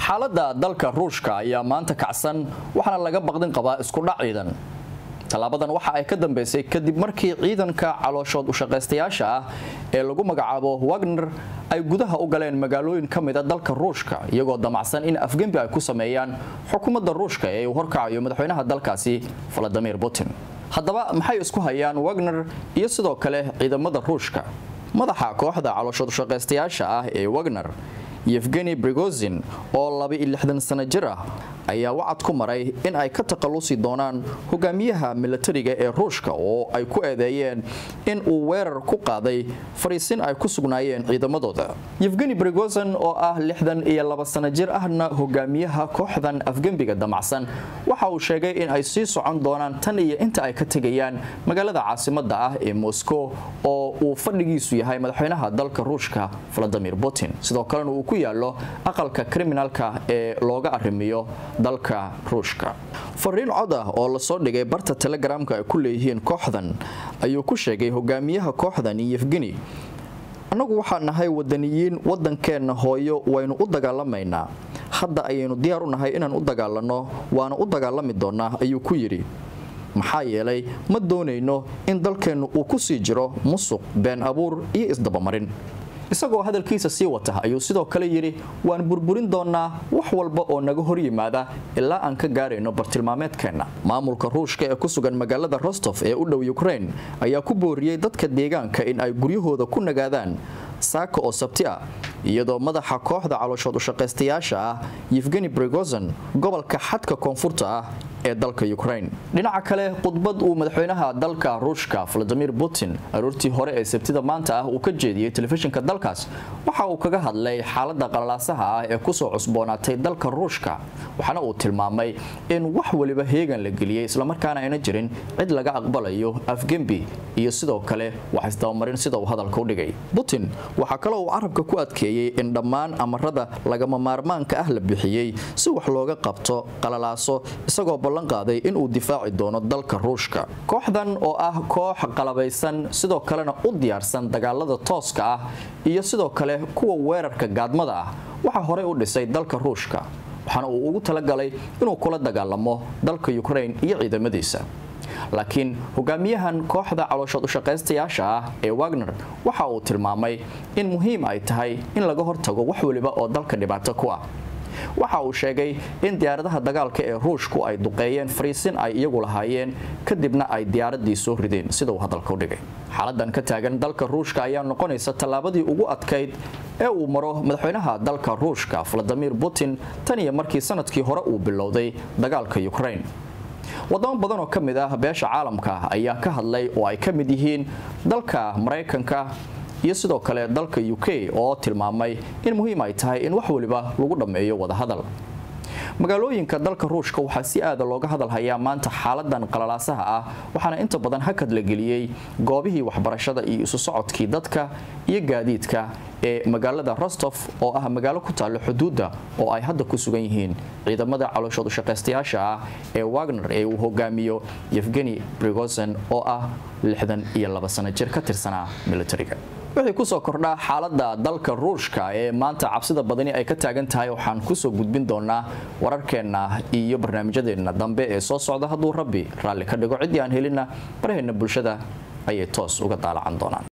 xaaladda dalka ruushka ayaa maanta kacsan waxaana laga baqdin qabaa iskudhac ciidan tallaabadan waxa ay ka dambeysay kadib markii ciidanka calooshood ushaqaystayaasha ah ee lagu magacaabo wagner ay gudaha u galeen magaalooyin ka mida dalka ruushka iyagoo damacsan in afgembi ay ku sameeyaan xukuumadda ruushka ee uu horkacayo madaxweynaha dalkaasi valadimir putin haddaba maxay isku hayaan wagner iyo sidoo kale ciidamada ruushka madaxa kooxda calooshood ushaqaystayaasha ah ee wagner yefgeni brigozin oo laba-iyo-lixdan sano jir ah ayaa wacad ku maray in ay ka takhallusi doonaan hogaamiyaha milatariga ee ruushka oo ay ku eedeeyeen in uu weerar ku qaaday fariisin ay ku sugnaayeen ciidamadooda yefgeni brigozin oo ah lixdan iyo laba sano jir ahna hogaamiyaha kooxdan afgembiga damacsan waxa uu sheegay in ay sii socon doonaan tan iyo inta ay ka tegayaan magaalada caasimada ah ee moscow oo uu fadhigiisu yahay madaxweynaha dalka ruushka valadimir putin sidoo kalena uu ku yaalo aqalka kriminalka ee looga arrimiyo dalka ruushka fariin cod ah oo lasoo dhigay barta telegramka ay ku leeyihiin kooxdan ayuu ku sheegay hogaamiyaha kooxdan yefgeni annagu waxaa nahay wadaniyiin wadankeenna hooyo waynu u dagaalamaynaa hadda ayaynu diyaar u nahay inaan u dagaalanno waana u dagaalami doonaa ayuu ku yidhi maxaa yeelay ma doonayno in dalkeennu uu ku sii jiro musuq been abuur iyo isdabamarin isagoo hadalkiisa sii wata ayuu sidoo kale yidhi waan burburin doonaa wax walba oo naga hor yimaada ilaa aan ka gaarayno bartilmaameedkeenna maamulka ruushka ee ku sugan magaalada rostof ee u dhow ukrain ayaa ku booriyey dadka deegaanka in ay guryahooda ku nagaadaan saaka oo sabti ah iyadoo madaxa kooxda calooshood ushaqaystayaasha ah yefgeni brigozon gobolka xadka koonfurta ah ee dalka ukrain dhinaca kale khudbad uu madaxweynaha dalka ruushka valadimir putin aroortii hore ee sabtida maanta ah uu ka jeediyey telefishinka dalkaas waxa uu kaga hadlay xaalada qalalaasaha ah ee kusoo cusboonaatay dalka ruushka waxaana uu tilmaamay in wax waliba heegan la geliyey islamarkaana ayna jirin cid laga aqbalayo afgembi iyo sidoo kale wax isdabamarin sida uu hadalka u dhigay putin waxaa kaloo uu carabka ku adkeeyey in dhammaan amarada lagama maarmaanka ah la bixiyey si wax looga qabto qalalaaso isagoo ballan qaaday inuu difaaci doono dalka ruushka kooxdan oo ah koox qalabaysan sidoo kalena u diyaarsan dagaalada tooska ah iyo sidoo kale kuwa weerarka gaadmada ah waxaa horey u dhisay dalka ruushka waxaana uu ugu talagalay inuu kula dagaalamo dalka ukrain iyo ciidamadiisa laakiin hogaamiyahan kooxda calooshood ushaqaystayaasha ah ee wagner waxa uu tilmaamay in muhiim ay tahay in laga hortago wax waliba oo dalka dhibaato ku ah waxa uu sheegay in diyaaradaha dagaalka ee ruushku ay duqeeyeen fariisin ay iyagu lahaayeen kadibna ay diyaaradii soo rideen sida uu hadalka u dhigay xaaladan ka taagan dalka ruushka ayaa noqonaysa tallaabadii ugu adkayd ee uu maro madaxweynaha dalka ruushka valadimir putin tan iyo markii sanadkii hore uu bilowday dagaalka ukrain wadamo badan oo ka mid ah beesha caalamka ayaa ka hadlay oo ay ka mid yihiin dalka maraykanka iyo sidoo kale dalka u k oo tilmaamay in muhiim ay tahay in wax waliba lagu dhammeeyo wadahadal magaalooyinka dalka ruushka waxaa si aada looga hadalhayaa maanta xaaladan qalalaasaha ah waxaana inta badan hakad la geliyey goobihii waxbarashada iyo isu socodkii dadka iyo gaadiidka ee magaalada rostof oo ah magaalo ku taalla xuduudda oo ay hadda ku sugan yihiin ciidamada calooshood ushaqaystayaasha ah ee wagner ee uu hogaamiyo yefgeni brigozin oo ah lixdan iyo laba sano jir ka tirsanaa militariga wixii kusoo kordhaa xaalada dalka ruushka ee maanta cabsida badani ay ka taagan tahay waxaan kusoo gudbin doonaa wararkeenna iyo barnaamijyadeenna dambe ee soo socda hadduu rabbi raalli ka dhigo ciddii aan helinna baraheenna bulshada ayay toos uga daalacan doonaan